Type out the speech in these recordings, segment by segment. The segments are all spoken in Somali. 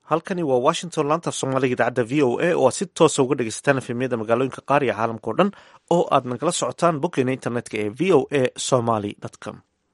halkani waa washington laanta soomaaliga idaacadda v o a oo aad si toosa uga dhegeysataan efemyada magaalooyinka qaar iyo caalamka o dhan oo aad nagala socotaan boggeena internetka ee v o a somaly com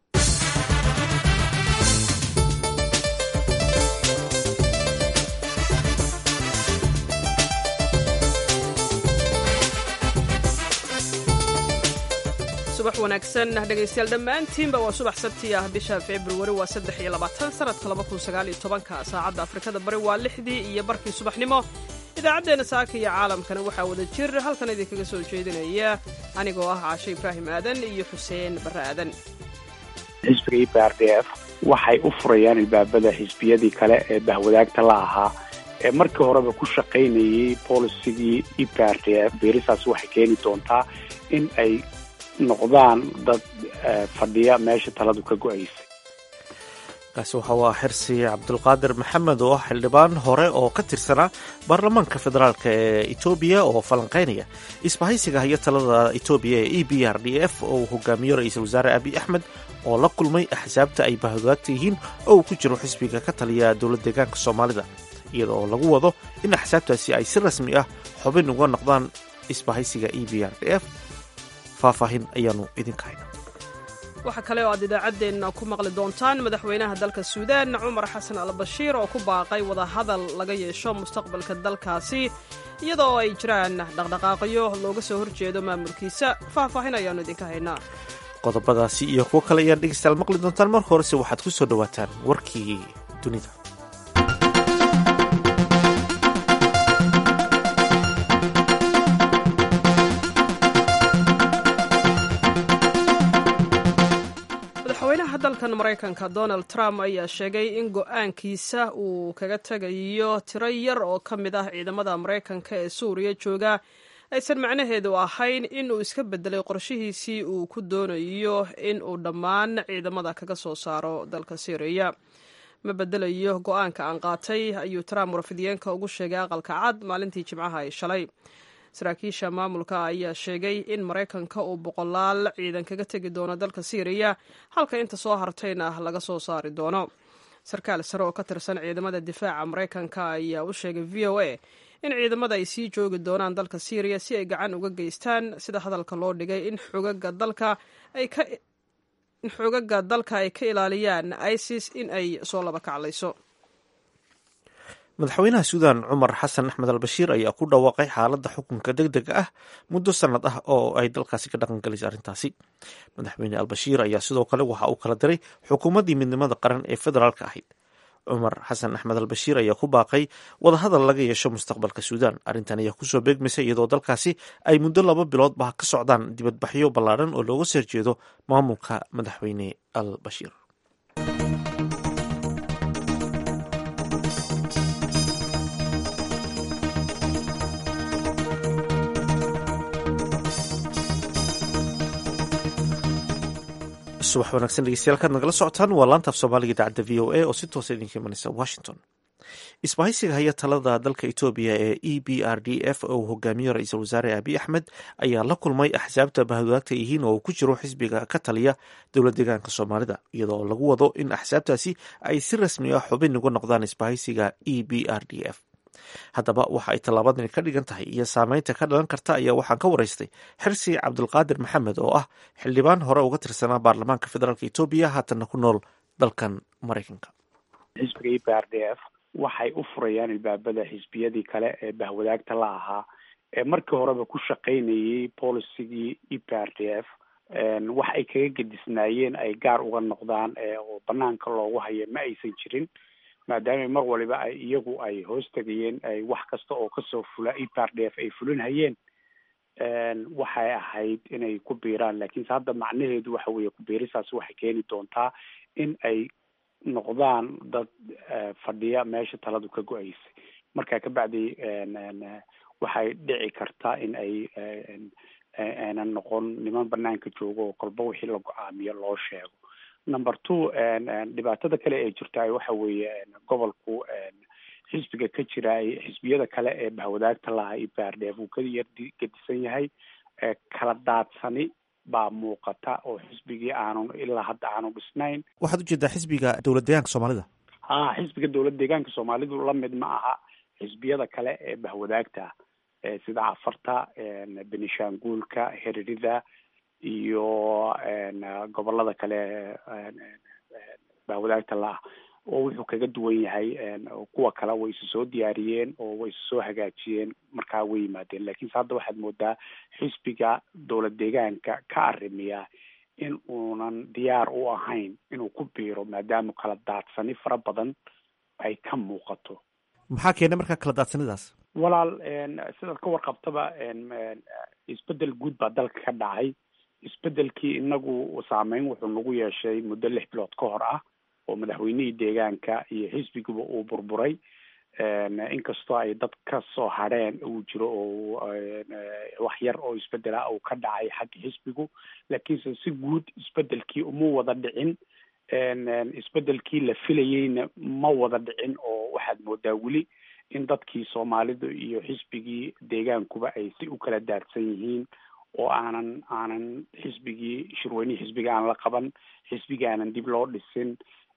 subax wanaagsan dhegaystayaal dhammaantiinba waa subax sabti ah bisha februari waa saddex iyo labaatan sanadka laba kun sagaal iyo tobanka saacadda afrikada bari waa lixdii iyo barkii subaxnimo idaacaddeenna saaka iyo caalamkana waxaa wada jir halkan idinkaga soo jeedinaya anigoo ah caashe ibraahim aadan iyo xuseen barre aadan xisbiga e b r d f waxay u furayaan ilbaabada xisbiyadii kale ee bahwadaagta la ahaa ee markii horeba ku shaqaynayay bolisigii e b r d f beerisaas waxay keeni doontaa in ay noqdaan dad fadhiya meesha taladu ka go-aysay kaasi waxa waa xirsi cabdulqaadir maxamed oo ah xildhibaan hore oo ka tirsanaa baarlamaanka federaalk ee etoobiya oo falanqeynaya isbahaysiga haya talada etoobiya ee e b r d f oo uu hogaamiyo ra-iisul wasaare abiy axmed oo la kulmay axsaabta ay bahwadaagta yihiin oo uu ku jiro xisbiga ka taliya dowlad deegaanka soomaalida iyada oo lagu wado in axsaabtaasi ay si rasmi ah xubin uga noqdaan isbahaysiga e b r d f faahfaahin ayaanu idinka haynaa waxaa kale oo aad idaacaddeenna ku maqli doontaan madaxweynaha dalka suudaan cumar xasan al bashiir oo ku baaqay wadahadal laga yeesho mustaqbalka dalkaasi iyada oo ay jiraan dhaqdhaqaaqyo looga soo horjeedo maamulkiisa faahfaahin ayaannu idinka haynaa qodobadaasi iyo kuwo kale ayaan dhegeystayaal maqli doontaan marka horese waxaad ku soo dhowaataan warkii dunida madaxweynaha dalkan maraykanka donald trump ayaa sheegay in go-aankiisa uu kaga tegayo tiro yar oo ka mid ah ciidamada maraykanka ee suuriya jooga aysan macnaheedu ahayn in uu iska bedelay qorshihiisii uu ku doonayo in uu dhammaan ciidamada kaga soo saaro dalka syriya ma bedelayo go-aanka aan qaatay ayuu trump warfidiyeenka ugu sheegay aqalka cad maalintii jimcaha ay shalay saraakiisha maamulka ayaa sheegay in maraykanka uu boqolaal ciidan kaga tegi doono dalka syriya halka inta soo hartayna laga soo saari doono sarkaal sare oo ka tirsan ciidamada difaaca maraykanka ayaa u sheegay v o a in ciidamada ay sii joogi doonaan dalka syriya si ay gacan uga geystaan sida hadalka loo dhigay in xogaga dalka ay ka in xoogaga dalka ay ka ilaaliyaan isis in ay soo laba kaclayso madaxweynaha suudan cumar xasan axmed al bashiir ayaa ku dhawaaqay xaaladda xukunka deg dega ah muddo sannad ah oo ay dalkaasi ka dhaqangelisay arrintaasi madaxweyne al bashiir ayaa sidoo kale waxa uu kala diray xukuumaddii midnimada qaran ee federaalka ahayd cumar xasan axmed al bashiir ayaa ku baaqay wadahadal laga yeesho mustaqbalka suudan arrintan ayaa kusoo beegmaysay iyadoo dalkaasi ay muddo laba biloodba ka socdaan dibadbaxyo ballaadhan oo looga soo horjeedo maamulka madaxweyne al bashiir subax wanaagsan dhegeystayaal kaad nagala socotaan waa laantaaf soomaaliga idaacadda v o a oo si toosa idinka imanaysa washington isbahaysiga haya talada dalka etoobiya ee e b r d f oo uu hogaamiyo ra-iisul wasaare abiy axmed ayaa la kulmay axsaabta bahwadaagta yihiin oo uu ku jiro xisbiga ka taliya dowlad deegaanka soomaalida iyadoo lagu wado in axsaabtaasi ay si rasmi ah xubin uga noqdaan isbahaysiga e b r d f haddaba waxa ay tallaabadani ka dhigan tahay iyo saameynta ka dhalan karta ayaa waxaan ka waraystay xirsi cabdulqaadir maxamed oo ah xildhibaan hore uga tirsanaa baarlamaanka federaalk etoobiya haatanna ku nool dalkan maraykanka xisbiga e b r d f waxay u furayaan ilbaabada xisbiyadii kale ee bahwadaagta la ahaa ee markii horeba ku shaqaynayay bolisigii e b r d f wax ay kaga gedisnaayeen ay gaar uga noqdaan oo banaanka loogu hayo ma aysan jirin maadaama mar waliba ay iyagu ay hoos tegayeen ay wax kasta oo kasoo fula e p r d f ay fulinhayeen waxay ahayd inay ku biiraan lakiinse hadda macnaheedu waxa weeye kubiirisaas waxay keeni doontaa in ay noqdaan dad fadhiya meesha taladu ka go-aysay marka kabacdi waxay dhici karta in ay aynan noqon niman banaanka joogo oo kolba wixii la go-aamiyo loo sheego number two dhibaatada kale ee jirta waxa weeye gobolku xisbiga ka jira xisbiyada kale ee bahwadaagta lahaa e p r d f uu ka yar gedisan yahay kala daadsani baa muuqata oo xisbigii aanu ilaa hadda aanu dhisnayn waxaad ujeedaa xisbiga dowlad deegaanka soomaalida ha xisbiga dowlad deegaanka soomaalidu la mid ma aha xisbiyada kale ee bahwadaagta sida cafarta benishanguulka heririda iyo gobolada kale bahwadaagta la-ah oo wuxuu kaga duwan yahay kuwa kale way isu soo diyaariyeen oo way isu soo hagaajiyeen markaa way yimaadeen lakiinse hadda waxaad moodaa xisbiga dowlad deegaanka ka arrimiya in uunan diyaar u ahayn inuu ku biiro maadaama kala daadsani fara badan ay ka muuqato maxaa keenay markaa kala daadsanidaas walaal sidaad ka warqabtaba isbedel guud baa dalka ka dhacay isbedelkii inagu saameyn wuxuu nagu yeeshay muddo lix bilood ka hor ah oo madaxweynihii deegaanka iyo xisbiguba uu burburay inkastoo ay dad ka soo hadheen uu jiro oo wax yar oo isbedela uu ka dhacay xagga xisbigu laakiinse si guud isbedelkii uma wada dhicin isbedelkii la filayeyna ma wada dhicin oo waxaad moodaa weli in dadkii soomaalidu iyo xisbigii deegaankuba ay si u kala daadsan yihiin oo aanan aanan xisbigii shirweynihii xisbiga aan la qaban xisbiga aanan dib loo dhisin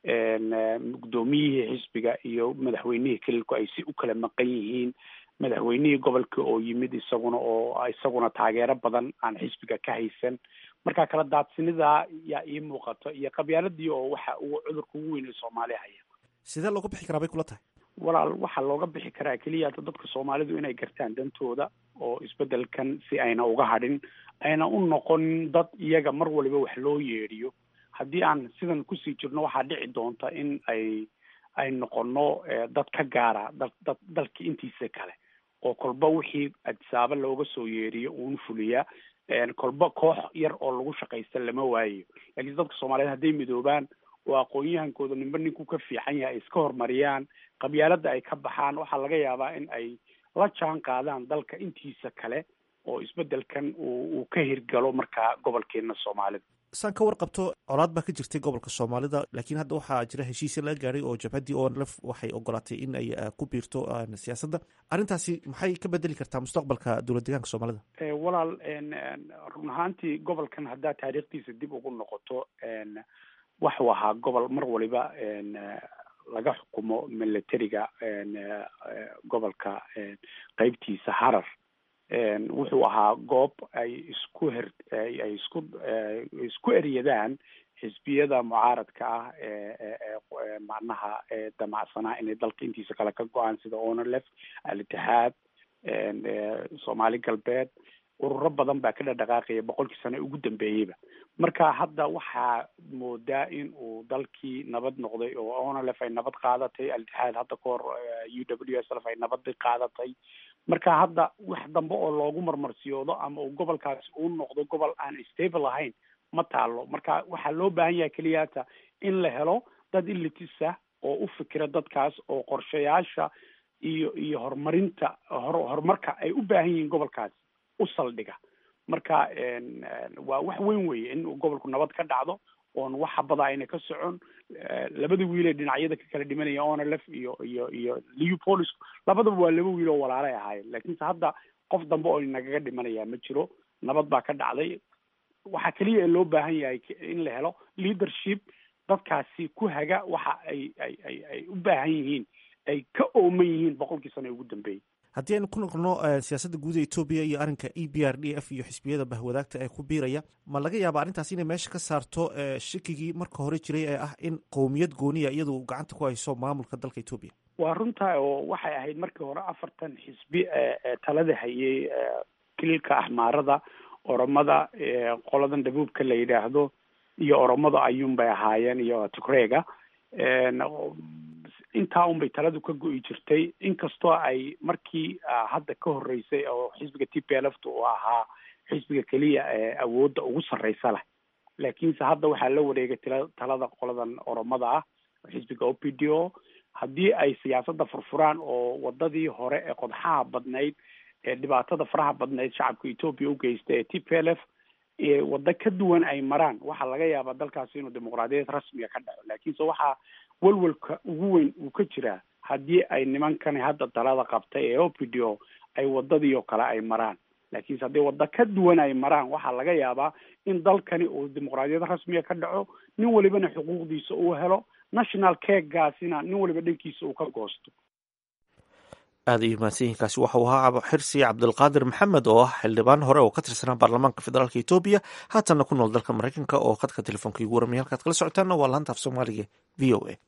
guddoomiyihii xisbiga iyo madaxweynihii kelilku ay si u kala maqan yihiin madaxweynihii gobolka oo yimid isaguna oo isaguna taageero badan aan xisbiga ka haysan marka kala daadsinidaa yaa ii muuqato iyo qabyaaladii oo waxa uu cudurka ugu weyn ee soomaaliya haya sidee looga bixi karaa bay kula tahay walaal waxaa looga bixi karaa keliya dadka soomaalidu inay gartaan dantooda oo isbedelkan si ayna uga hadhin ayna u noqonin dad iyaga mar waliba wax loo yeedhiyo haddii aan sidan kusii jirno waxaa dhici doonta in ay ay noqono dad ka gaara dad dad dalka intiisa kale oo kolba wixii adisaabo looga soo yeeriyo uun fuliya kolba koox yar oo lagu shaqaysta lama waayo laakiin dadka soomaaliyeed hadday midoobaan oo aqoon-yahankooda ninba ninku ka fiican yahay ay iska horumariyaan qabyaalada ay ka baxaan waxaa laga yaabaa in ay la jaan qaadaan dalka intiisa kale oo isbedelkan uu uu ka hirgalo markaa gobolkeena soomaalida saan ka warqabto colaad baa ka jirtay gobolka soomaalida laakiin hadda waxaa jira heshiisya laga gaadhay oo jabhaddii onlf waxay ogolaatay in ay ku biirto siyaasadda arrintaasi maxay ka bedeli kartaa mustaqbalka dowlad deegaanka soomaalida walaal run ahaantii gobolkan haddaa taariikhdiisa dib ugu noqoto waxuu ahaa gobol mar waliba laga xukumo militariga gobolka qeybtiisa harar wuxuu ahaa goob ay isku her ay isku isku eryadaan xisbiyada mucaaradka ah ee macnaha damacsanaa inay dalka intiisa kale ka go-aan sida onlef al-itixaad soomaali galbeed ururo badan baa ka dhadhaqaaqaya boqolkii sano ugu dambeeyeyba marka hadda waxaa moodaa in uu dalkii nabad noqday oo onlf ay nabad qaadatay al-itixaad hadda kahor u w s lf ay nabad qaadatay marka hadda wax dambe oo loogu marmarsiyoodo ama uu gobolkaasi uu noqdo gobol aan stable ahayn ma taalo marka waxaa loo baahan yahay keliyaata in la helo dad ilitisa oo u fikira dadkaas oo qorshayaasha iyo iyo horumarinta hor horumarka ay u baahan yihiin gobolkaasi u saldhiga marka waa wax weyn weeye in gobolku nabad ka dhacdo oon wax habada ayna ka socon labada wiil ee dhinacyada ka kala dhimanaya onlf iyo iyo iyo leopolis labadaba waa laba wiil oo walaalay ahaayeen laakiinse hadda qof dambe oo nagaga dhimanaya ma jiro nabad baa ka dhacday waxaa keliya ee loo baahan yahay in la helo leadership dadkaasi ku haga waxa ay ay ay ay u baahan yihiin ay ka ooman yihiin boqolkii sano ee ugu dambeeyey haddii aynu ku noqono siyaasadda guud ee etoobiya iyo arrinka e b r d f iyo xisbiyada bahwadaagta ee ku biiraya ma laga yaaba arrintaas inay meesha ka saarto shakigii marka hore jiray ee ah in qowmiyad gooniya iyadu gacanta ku hayso maamulka dalka etoobiya waa runtaa oo waxay ahayd markii hore afartan xisbi talada hayay kililka axmaarada oromada qoladan dhabuubka la yidhaahdo iyo oromada ayuun bay ahaayeen iyo tigreega intaa un bay taladu ka go-i jirtay inkastoo ay markii hadda ka horreysay oo xisbiga t p l f ta uu ahaa xisbiga keliya ee awoodda ugu sarreysa leh laakiinse hadda waxaa la wareegay tila talada qoladan oromada ah xisbiga o p d o haddii ay siyaasadda furfuraan oo wadadii hore ee qodxaha badnayd ee dhibaatada faraha badnayd shacabka etoobiya u geysta ee t p l f waddo ka duwan ay maraan waxaa laga yaabaa dalkaasi inuu dimuqraadiyad rasmiga ka dhaco laakiinse waxaa welwelka ugu weyn uu ka jiraa haddii ay nimankani hadda talada qabtay ee o p d o ay wadadii oo kale ay maraan laakiinse haddii waddo ka duwan ay maraan waxaa laga yaabaa in dalkani uu dimuqraadiyad rasmiya ka dhaco nin walibana xuquuqdiisa uu helo national kegaasina nin waliba dhankiisa uu ka goosto aada iyo mahadsanyihinkaasi waxau ahaa xirsi cabdulqaadir maxamed oo ah xildhibaan hore oo ka tirsanaa baarlamaanka federaalk etoobiya haatanna ku nool dalka maraykanka oo khadka telefoonka igu waramaya halkaad kala socotaanna waa laanta af soomaaliga v o a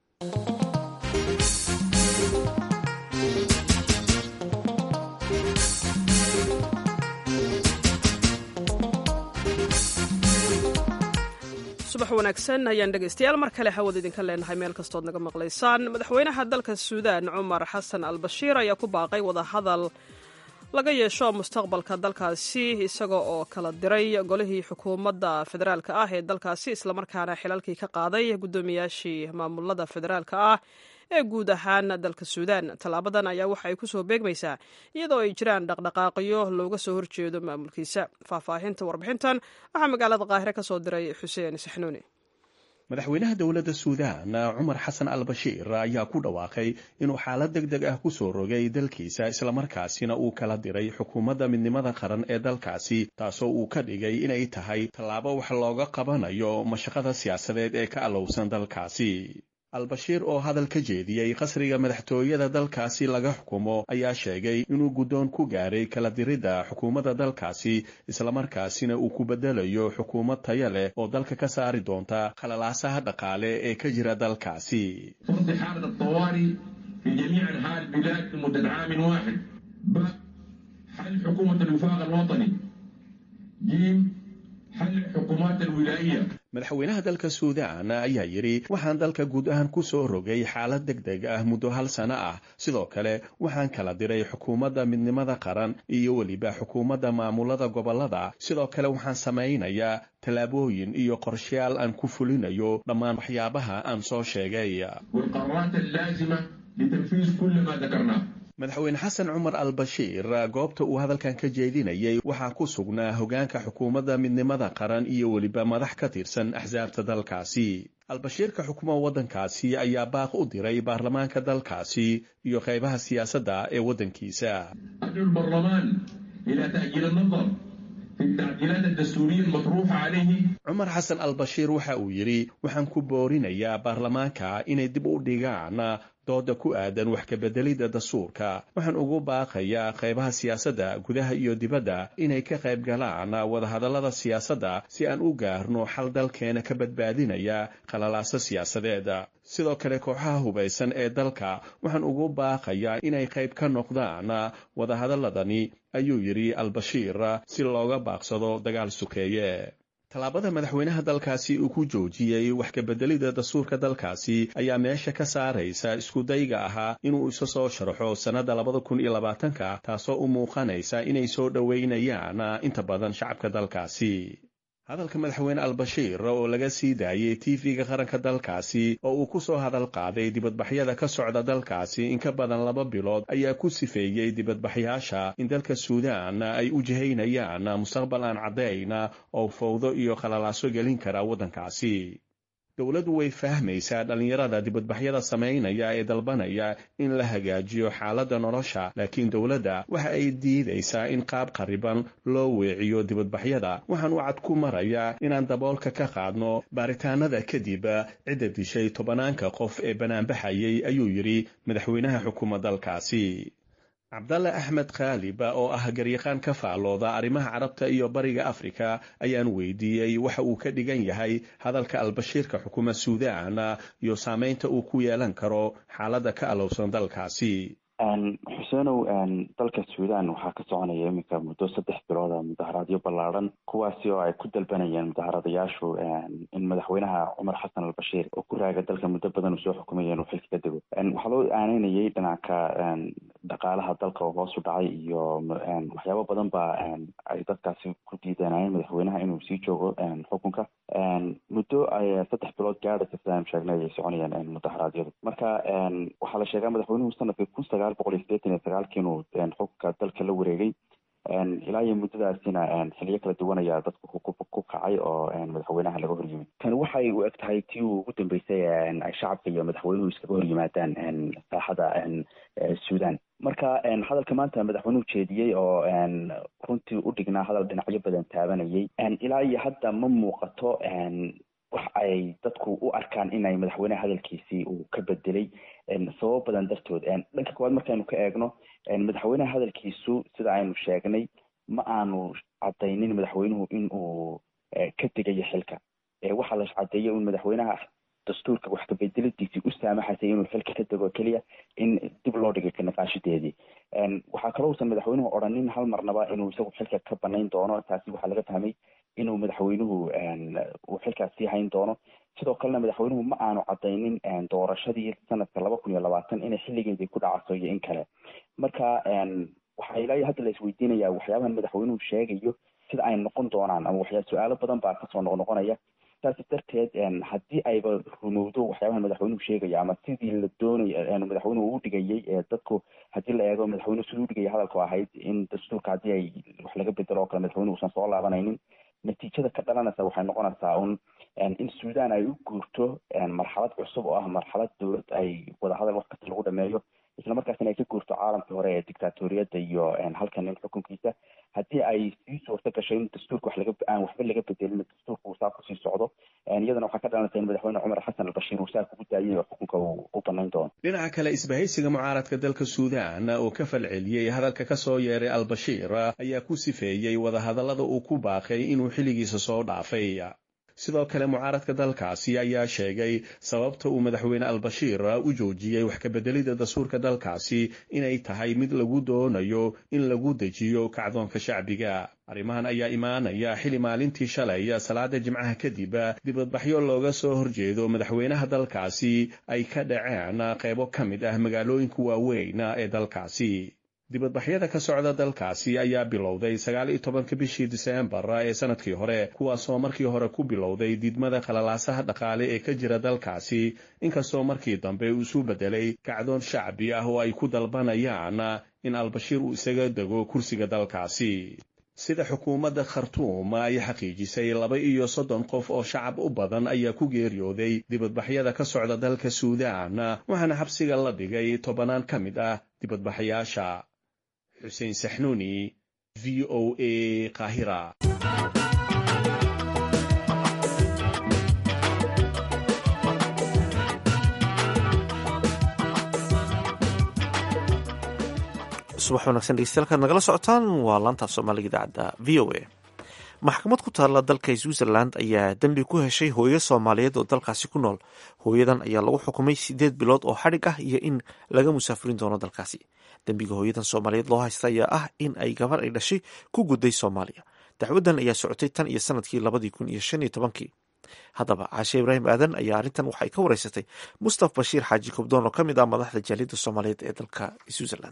subax wanaagsan ayaan dhegaystayaal mar kale hawad idinka leenahay meel kastood naga maqlaysaan madaxweynaha dalka suudaan cumar xasan al bashiir ayaa ku baaqay wadahadal laga yeesho mustaqbalka dalkaasi isaga oo kala diray golihii xukuumadda federaalka ah ee dalkaasi islamarkaana xilalkii ka qaaday guddoomiyaashii maamulada federaalka ah ee guud ahaan dalka suudaan tallaabadan ayaa waxa ay kusoo beegmaysaa iyadoo ay jiraan dhaqdhaqaaqyo looga soo horjeedo maamulkiisa faahfaahinta warbixintan waxaa magaalada qaahire ka soo diray xuseen saxnuuni madaxweynaha dowladda suudaan cumar xasan al bashiir ayaa ku dhawaaqay inuu xaalad deg deg ah ku soo rogay dalkiisa islamarkaasina uu kala diray xukuumadda midnimada qaran ee dalkaasi taasoo uu ka dhigay inay tahay tallaabo wax looga qabanayo mashaqada siyaasadeed ee ka allowsan dalkaasi al-bashiir oo hadal ka jeediyey qasriga madaxtooyada dalkaasi laga xukumo ayaa sheegay inuu guddoon ku gaaray kala diridda xukuumadda dalkaasi islamarkaasina uu ku beddelayo xukuumad taya leh oo dalka ka saari doonta khalalaasaha dhaqaale ee ka jira dalkaasi فرض حالة الطوارئ في جميع أنحاء البلاد لمدة عام واحد ب حل حكومة الوفاق الوطني ج حل حكومات الولاية madaxweynaha dalka suudaan ayaa yidhi waxaan dalka guud ahaan ku soo rogay xaalad deg deg ah muddo hal sano ah sidoo kale waxaan kala diray xukuumadda midnimada qaran iyo weliba xukuumadda maamulada gobollada sidoo kale waxaan samaynayaa tallaabooyin iyo qorshayaal aan ku fulinayo dhammaan waxyaabaha aan soo sheegay والقرارات اللازمة لتنفيذ كل ما ذكرناه madaxweyne xasan cumar al bashiir goobta uu hadalkan ka jeedinayay waxaa ku sugnaa hogaanka xukuumadda midnimada qaran iyo weliba madax ka tirsan axsaabta dalkaasi al-bashiirka xukuma waddankaasi ayaa baaq u diray baarlamaanka dalkaasi iyo qaybaha siyaasadda ee waddankiisa أدعو البرلمان إلى تأجيل النظر في التعديلات الدستورية المطروحة عليه cumar xasan al bashiir waxa uu yidhi waxaan ku boorinayaa baarlamaanka inay dib u dhigaan dooda ku aadan wax kabeddelidda dastuurka waxaan ugu baaqayaa qaybaha siyaasadda gudaha iyo dibadda inay ka qayb galaan wadahadallada siyaasadda si aan u gaarno xal dalkeena ka badbaadinaya khalalaaso siyaasadeed sidoo kale kooxaha hubaysan ee dalka waxaan ugu baaqayaa inay qayb ka noqdaan wadahadalladani ayuu yidhi al-bashiir si looga baaqsado dagaal sukeeye tallaabada madaxweynaha dalkaasi uu ku joojiyey wax kabeddelidda dastuurka dalkaasi ayaa meesha ka saaraysa iskudayga ahaa inuu isa soo sharxo sannadda labada kun iyo labaatanka taasoo u muuqanaysa inay soo dhoweynayaan inta badan shacabka dalkaasi hadalka madaxweyne al-bashiir oo laga sii daayey tv-ga qaranka dalkaasi oo uu ku soo hadal qaaday dibadbaxyada ka socda dalkaasi in ka badan laba bilood ayaa ku sifeeyey dibadbaxyaasha in dalka suudaan ay u jihaynayaan mustaqbal aan caddayn oo fowdo iyo khalalaaso gelin kara waddankaasi dowladdu way fahmaysaa dhallinyarada dibadbaxyada samaynaya ee dalbanaya in la hagaajiyo xaaladda nolosha laakiin dowladda waxa ay diidaysaa in qaab qariban loo weeciyo dibadbaxyada waxaan wacad ku marayaa inaan daboolka ka qaadno baaritaanada kadib cidda dishay tobanaanka qof ee banaanbaxayay ayuu yidhi madaxweynaha xukuuma dalkaasi cabdalle axmed khaalib oo ah garyaqaan ka faallooda arrimaha carabta iyo bariga afrika ayaan weydiiyey waxa uu ka dhigan yahay hadalka albashiirka xukuma suudaan iyo saamaynta uu ku yeelan karo xaaladda ka alowsan dalkaasi xuseenow dalka suudaan waxaa ka soconaya iminka muddo saddex bilooda mudaharaadyo ballaadhan kuwaasi oo ay ku dalbanayeen mudaharadayaashu in madaxweynaha cumar xasan al bashiir oo ku raaga dalka muddo badan uu soo xukumaya inuu xilka ka dego waxaa loo aaneynayay dhinaca dhaqaalaha dalka oo hoosu dhacay iyo waxyaabo badan ba ay dadkaasi ku diidanayeen madaxweynaha inuu sii joogo xukunka muddo ay saddex bilood gaadhaysa sidaan sheegnay ay soconayeen mudaharaadyadu marka waxaa la sheegaa madaxweynuhu sanadkii kun sagaal boqol iyo sideetan iyo sagaalkii inuu xukunka dalka la wareegay ilaa iyo muddadaasina xiliyo kala duwan ayaa dadku ku kacay oo madaxweynaha laga horyimid tani waxay u eg tahay tii uu ugu dambeysay ay shacabka iyo madaxweynuhu iskaga horyimaadaan saaxada suudan marka hadalka maanta madaxweynuhu jeediyey oo runtii u dhignaa hadal dhinacyo badan taabanayay ilaa iyo hadda ma muuqato wax ay dadku u arkaan inay madaxweyneha hadalkiisii uu ka bedelay sababo badan dartood dhanka koowaad markaynu ka eegno madaxweyneha hadalkiisu sida aynu sheegnay ma aanu cadaynin madaxweynuhu in uu ka tegayo xilka waxaa la cadeeyay in madaxweynaha dastuurka wax kabedelidiisii u saamaxaysay inuu xilka ka tego keliya in dib loo dhigay kanaqaashadeedii waxaa kaloo usan madaxweynuhu odhanin hal marnaba inuu isagu xilka ka banayn doono taasi waxaa laga fahmay inuu madaxweynuhu uu xilkaas sii hayn doono sidoo kalena madaxweynuhu ma aanu cadaynin doorashadii sanadka laba kun iyo labaatan inay xilligeedii ku dhacaso iyo in kale marka waxaa ilaa iyo hadda la isweydiinaya waxyaabahan madaxweynuhu sheegayo sida ay noqon doonaan ama waxyaa su-aalo badan baa kasoo noqnoqonaya saas darteed haddii ayba rumowdo waxyaabaha madaxweynuhu sheegaya ama sidii la doonay madaxweynuhu u dhigayay dadku haddii la eego madaxweynuhu siduu udhigaya hadalku ahayd in dastuurka haddii ay wax laga bedelo oo kale madaxweynuhu usan soo laabanaynin natiijada ka dhalanaysa waxay noqonaysaa un in suudan ay u guurto marxalad cusub oo ah marxalad dowlad ay wadahadal wax kasta lagu dhameeyo isla markaasina ay ka guurto caalamkii hore ee dictatoriyadda iyo halkan nin xukunkiisa haddii ay sii suurta gasho in dastuurka wax laga aan waxba laga bedelin dastuurka uu saa kusii socdo iyadana waxaa ka dhalanaysa in madaxweyne cumar xasan albashiir uu saa kugu daayay oo xukunka uu u banayn doono dhinaca kale isbahaysiga mucaaradka dalka suudan oo ka falceliyey hadalka ka soo yeeray albashiir ayaa ku sifeeyey wadahadallada uu ku baaqay inuu xilligiisa soo dhaafay sidoo kale mucaaradka dalkaasi ayaa sheegay sababta uu madaxweyne albashiir u joojiyey wax kabeddelidda dastuurka dalkaasi inay tahay mid lagu doonayo in lagu dejiyo kacdoonka shacbiga arrimahan ayaa imaanaya xili maalintii shalay salaada jimcaha kadib dibadbaxyo looga soo horjeedo madaxweynaha dalkaasi ay ka dhaceen qaybo ka mid ah magaalooyinka waaweyn ee dalkaasi dibadbaxyada ka socda dalkaasi ayaa bilowday sagaal iyo tobanka bishii diseembar ee sanadkii hore kuwaasoo markii hore ku bilowday diidmada qalalaasaha dhaqaale ee ka jira dalkaasi inkastoo markii dambe uu isu bedelay kacdoon shacbi ah oo ay ku dalbanayaan in albashiir uu isaga dego kursiga dalkaasi sida xukuumadda khartuum ay xaqiijisay laba iyo soddon qof oo shacab u badan ayaa ku geeriyooday dibadbaxyada ka socda dalka suudaan waxaana xabsiga la dhigay tobanaan ka mid ah dibadbaxyaasha xuseen saxnuuni v o a qaahira subax wanaagsan dhegeystayaal nagala socotaan waa laantaaf soomaaliga idaacadda v o a maxkamad ku taalla dalka switzerland ayaa dembi ku heshay hooyo soomaaliyeed oo dalkaasi ku nool hooyadan ayaa lagu xukumay sideed bilood oo xadhig ah iyo in laga musaafirin doono dalkaasi dembiga hooyadan soomaaliyeed loo haysta ayaa ah in ay gabar ay dhashay ku gudday soomaaliya dacwadan ayaa socotay tan iyo sanadkii labadii kun iyo shan iyo tobankii haddaba caashe ibraahim aadan ayaa arrintan waxay ka wareysatay mustaf bashiir xaaji kobdoon oo ka mid ah madaxda jaaliyadda soomaaliyeed ee dalka switzerland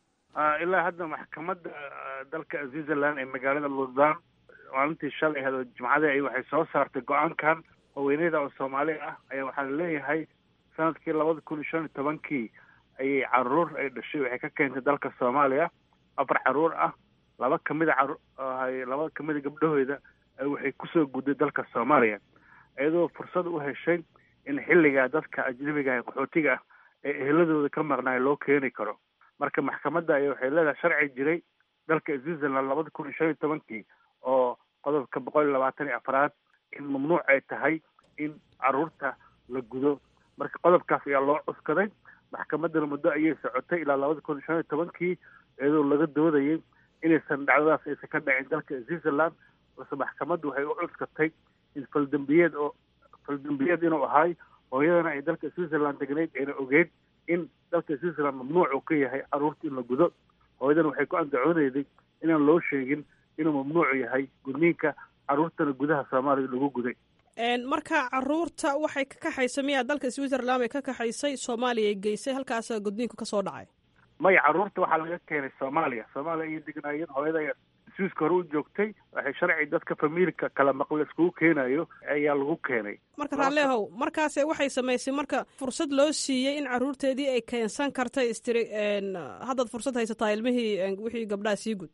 ilaa hadda maxkamadda dalka switzerland ee magaalada lausanne maalintii shalay ahayd oo jimcadii ay waxay soo saartay go-aankan haweeneyda oo soomaali ah ayaa waxaa laleeyahay sanadkii labada kun iyo shan iyo tobankii ayay caruur ay dhashay waxay ka keentay dalka soomaaliya afar caruur ah laba kamida caru laba kamida gabdhahooda waxay kusoo gudday dalka soomaaliya iyadoo fursad u heshay in xilligaa dadka ajnabiga ah qaxootiga ah ee eheladooda ka maqnaay loo keeni karo marka maxkamadda ayaa waxay leedahay sharci jiray dalka switzerland labada kun iyo shan iyo tobankii oo qodobka boqol iyo labaatan iyo afraad in mamnuuc ay tahay in caruurta la gudo marka qodobkaas ayaa loo cuskaday maxkamaddana muddo ayay socotay ilaa labada kun iyo shan iyo tobankii iyadoo laga doodayay inaysan dhacdadaas aysan ka dhacin dalka switzerland balse maxkamaddu waxay u cuskatay in faldambiyeed oo faldambiyeed inuu ahay hooyadana ay dalka switzerland degnayd ayna ogeyd in dalka switzerland mamnuuc uu ka yahay caruurta in la gudo hooyadan waxay ku andacoonayday inaan loo sheegin inuu mamnuuc yahay gudniinka caruurtana gudaha soomaaliya lagu guday marka caruurta waxay ka kaxaysa miyaa dalka switzerland bay ka kaxaysay soomaaliya ay geysay halkaasa gudniinku kasoo dhacay maya caruurta waxaa laga keenay soomaaliya soomaaliya ayay degnaayeen hooyada ayaa swiiska hore u joogtay waxay sharci dadka famiilka kala maqle iskugu keenayo ayaa lagu keenay marka raalleehow markaase waxay samaysay marka fursad loo siiyey in caruurteedii ay keensan karta istiri haddaad fursad haysataa ilmihii wixii gabdhaha sii gud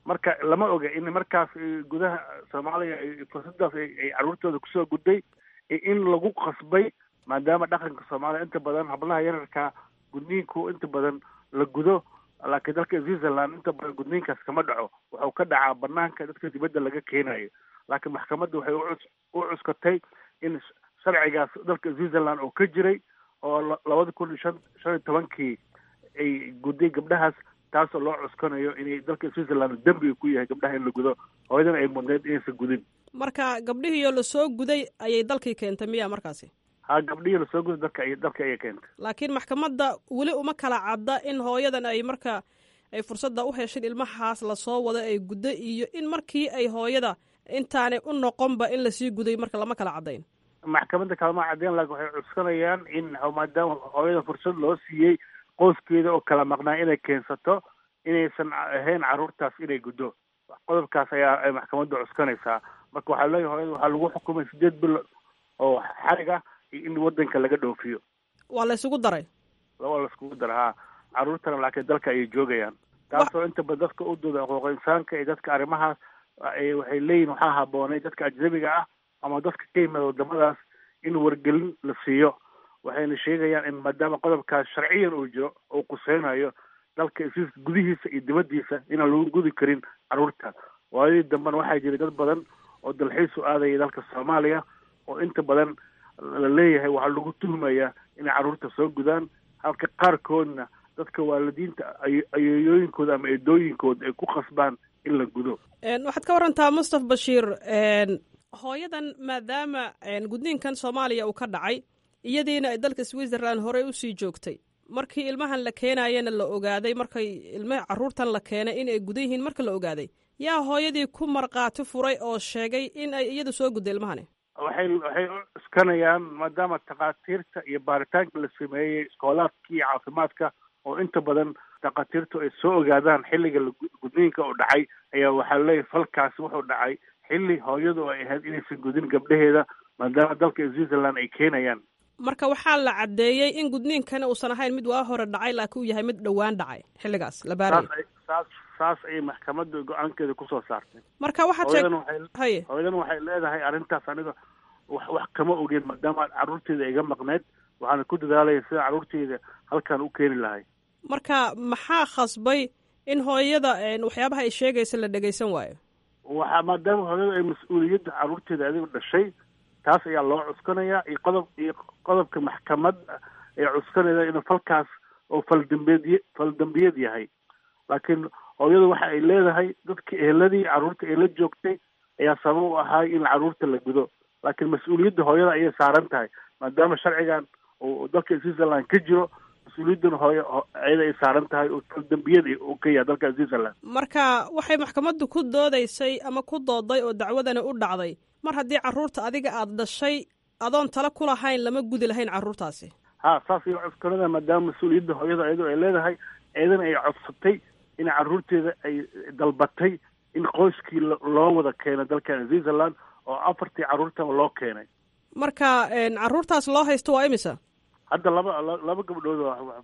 marka lama oga in markaas gudaha soomaaliya fursadaas ay caruurtooda kusoo gudday in lagu qasbay maadaama dhaqanka soomaaliya inta badan hablaha yararka gudniinku inta badan la gudo laakiin dalka switzerland inta badan gudniinkaas kama dhaco wuxuu ka dhacaa banaanka dadka dibadda laga keenayo laakiin maxkamadda waxay u cuskatay in sharcigaas dalka switzerland oo ka jiray oo labada kun iyo shan shan iyo tobankii ay gudday gabdhahaas taasoo loo cuskanayo inay dalka switzerland dembi ku yahay gabdhaha in la gudo hooyadana ay mudneyd inaysan gudin marka gabdhihiioo lasoo guday ayay dalkii keentay miya markaasi ha gabdhihii lasoo guday dalka ay dalka ayay keentay laakiin maxkamadda weli uma kala cadda in hooyadan ay marka ay fursadda u heshin ilmahaas lasoo wado ay guddo iyo in markii ay hooyada intaanay u noqonba in lasii guday marka lama kala caddayn maxkamadda kalama caddeyn laakiin waxay cuskanayaan in maadaama hooyada fursad loo siiyey qoyskeeda oo kala maqnaa inay keensato inaysan ahayn carruurtaas inay guddo qodobkaas ayaa ay maxkamadda cuskanaysaa marka waxaa leeyahay hooyada waxaa lagu xukumay sideed bil oo xarig ah iyo in waddanka laga dhoofiyo waa la isugu daray waa la iskugu dara ha carruurtana laakiin dalka ayay joogayaan taasoo inta badan dadka u dooda xuquuq insaanka iyo dadka arrimahaas waxay leeyihin waxaa haboonay dadka ajnabiga ah ama dadka ka yimid wadamadaas in wargelin la siiyo waxayna sheegayaan in maadaama qodobkaas sharciyan uu jiro uu quseynayo dalka is gudihiisa iyo dibaddiisa inaan lagu gudi karin carruurta waayadii dambena waxaa jiray dad badan oo dalxiis u aadaya dalka soomaaliya oo inta badan la leeyahay waxaa lagu tuhmayaa inay carruurta soo gudaan halka qaarkoodna dadka waalidiinta ayeeyooyinkooda ama eedooyinkooda ay ku khasbaan in la gudo waxaad ka warantaa mustaf bashiir hooyadan maadaama gudniinkan soomaaliya uu ka dhacay iyadiina ay dalka switzerland horey usii joogtay markii ilmahan la keenayana la ogaaday markay ilmaha carruurtan la keenay in ay gudan yihiin marka la ogaaday yaa hooyadii ku markhaati furay oo sheegay in ay iyadu soo gudday ilmahani waxay waxay u cuskanayaan maadaama takhaatiirta iyo baaritaanka la sameeyey iskoolaadka iyo caafimaadka oo inta badan takhaatiirtu ay soo ogaadaan xilliga gudniinka oo dhacay ayaa waxaa leeyahay falkaasi wuxuu dhacay xilli hooyadu ay ahayd inaysan gudin gabdhaheeda maadaama dalka switzerland ay keenayaan marka waxaa la caddeeyey in gudniinkana uusan ahayn mid waa hore dhacay laakiin uu yahay mid dhowaan dhacay xilligaas la baarayay saas saas ayay maxkamadda go-aankeeda kusoo saartay marka waxaad sheeg haye hooyadan waxay leedahay arrintaas aniga wax wax kama ogeen maadaama carruurteeda iga maqneyd waxaana ku dadaalaya sida carruurteeda halkan u keeni lahay marka maxaa khasbay in hooyada waxyaabaha ay sheegaysa la dhegaysan waayo waxaa maadaama hooyada ay mas-uuliyadda carruurteeda adiga dhashay taas ayaa loo cuskanayaa iyo qodob iyo qodobka maxkamadda ay cuskanayda inuu falkaas oo faldambeed faldambiyad yahay laakiin hooyadu waxa ay leedahay dadka eheladii carruurta ee la joogtay ayaa sabab u ahaay in carruurta la gudo laakiin mas-uuliyadda hooyada ayay saaran tahay maadaama sharcigan uu dalka switzerland ka jiro mas-uuliyaddana hooyo ayada ay saaran tahay oo faldambiyad uu ka yahay dalka switzerland marka waxay maxkamaddu ku doodaysay ama ku dooday oo dacwadani u dhacday mar haddii carruurta adiga aada dhashay adoon tala ku lahayn lama gudi lahayn carruurtaasi ha saas iyo cuskanada maadaama mas-uuliyadda hooyada ayadu ay leedahay eedana ay codsatay in carruurteeda ay dalbatay in qoyskii loo wada keeno dalkan switzerland oo afartii carruurtaba loo keenay marka carruurtaas loo haysto waa imisa hadda laba laba gabdhood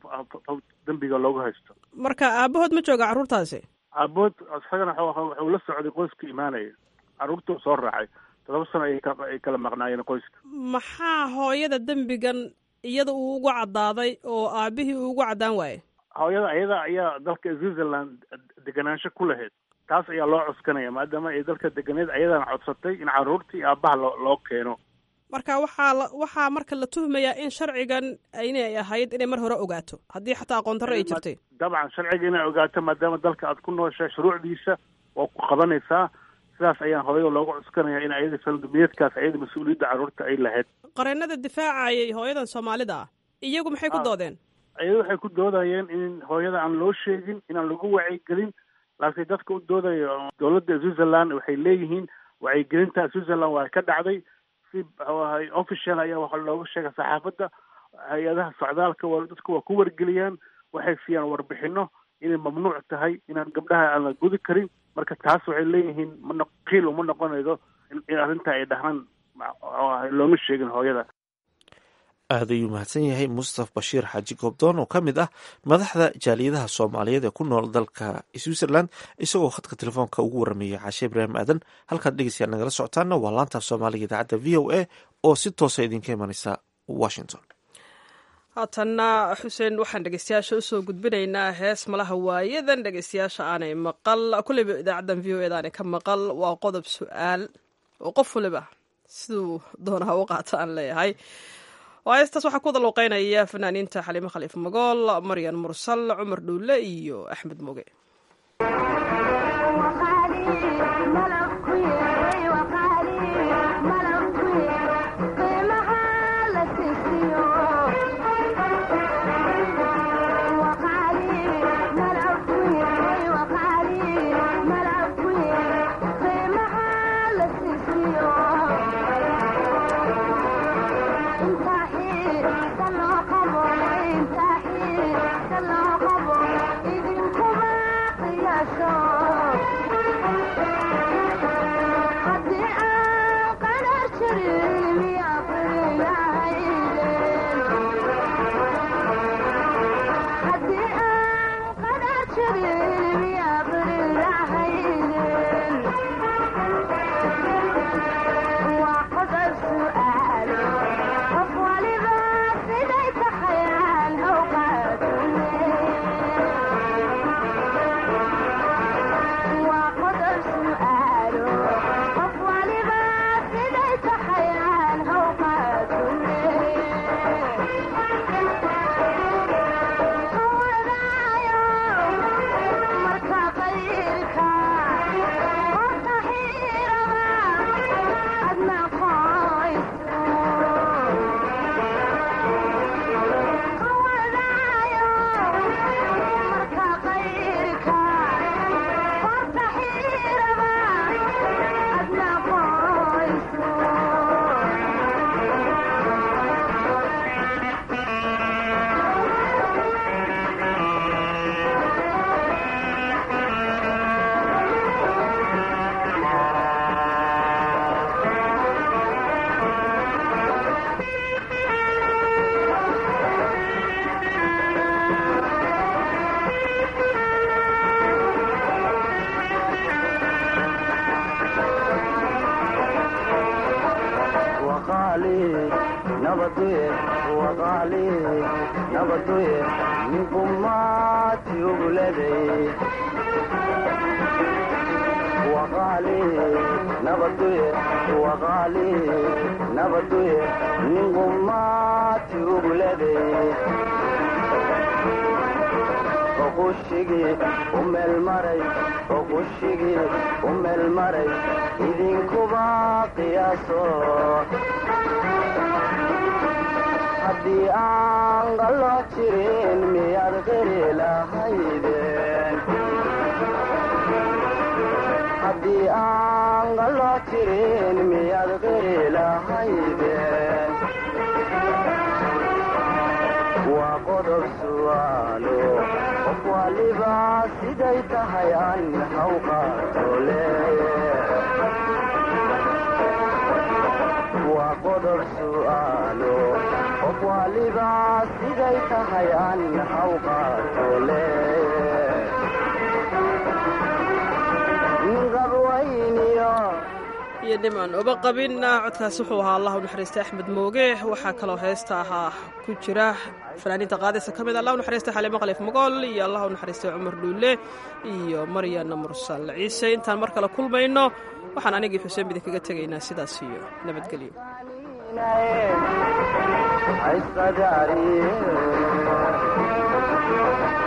oo dembiga loogu haysto marka aabahood ma jooga carruurtaasi aabahood isagana wuxuu la socday qoyska imaanaya carruurtuu soo raacay todoba sano ayay kala maqnaayeen qoyska maxaa hooyada dembigan iyada uu ugu caddaaday oo aabihii uu ugu caddaan waayey hooyada ayada ayaa dalka switzerland deganaansho ku lahayd taas ayaa loo cuskanaya maadaama ay dalka deganeed ayadana codsatay in carruurtii aabbaha loo loo keeno marka waxaa la waxaa marka la tuhmayaa in sharcigan inay ahayd inay mar hore ogaato haddii xataa aqoon darro ay jirtay dabcan sharciga inay ogaato maadaama dalka aad ku nooshahay shuruucdiisa waa ku qabanaysaa sidaas ayaan hooyada looga cuskanaya in ayada faldambiyeedkaas ayada mas-uuliyadda carruurta ay lahayd qareenada difaacayay hooyadan soomaalida ah iyagu maxay ku doodeen ayada waxay ku doodayeen in hooyada aan loo sheegin inaan lagu wacyigelin laakiin dadka u doodayo dowladda switzerland waxay leeyihiin wacyigelinta switzerland waa ka dhacday si ahay official ayaa waxaa looga sheega saxaafadda hay-adaha socdaalka waa dadka waa ku wargeliyaan waxay siiyaan warbixino inay mamnuuc tahay inaan gabdhaha aan la gudi karin marka taas waxay leeyihiin mana qiil uma noqonaydo in arrinta ay dhahaan looma sheegin hooyada aad ayuu mahadsan yahay mustaf bashiir xaaji goobdoon oo ka mid ah madaxda jaaliyadaha soomaaliyeed ee ku nool dalka switzerland isagoo khadka telefoonka ugu warameeyay caashe ibraahim aadan halkaad dhegeystayaal nagala socotaana waa laantaaf soomaaliga idaacadda v o a oo si toosa idinka imaneysa washington haatanna xuseen waxaan dhegeystayaasha usoo gudbinaynaa hees malaha waayadan dhegeystayaasha aanay maqal kulleyba idaacaddan v o eda aanay ka maqal waa qodob su-aal oo qof waliba siduu doonaha u qaata aan leeyahay heestaas waxaa ku wada luuqeynaya fanaaniinta xaliimo khaliif magool maryan mursal cumar dhuule iyo axmed moge haddii aan qallo jirin miyaad qiri lahaydeen haddii aan qallo jirin miyaad qiri lahaydeen waa qodob su'aalo qof waliba siday tahay an hawqaato leeye waa qodob su'aalo qof waliba siday tahay an hawqaato leeye qabwayniyo iyo dhiman uba qabinna codkaas wuxuu ahaa allah u naxariista axmed mooge waxaa kaloo heesta ahaa ku jira fanaaniinta qaadaysa ka mid allah u naxariista xaliimo khaliif magool iyo allah u naxariista cumar dhuule iyo maryana mursal ciise intaan mar kale kulmayno waxaan anigii xuseen bidin kaga tegaynaa sidaas iyo nabadgelyo haysqadaariye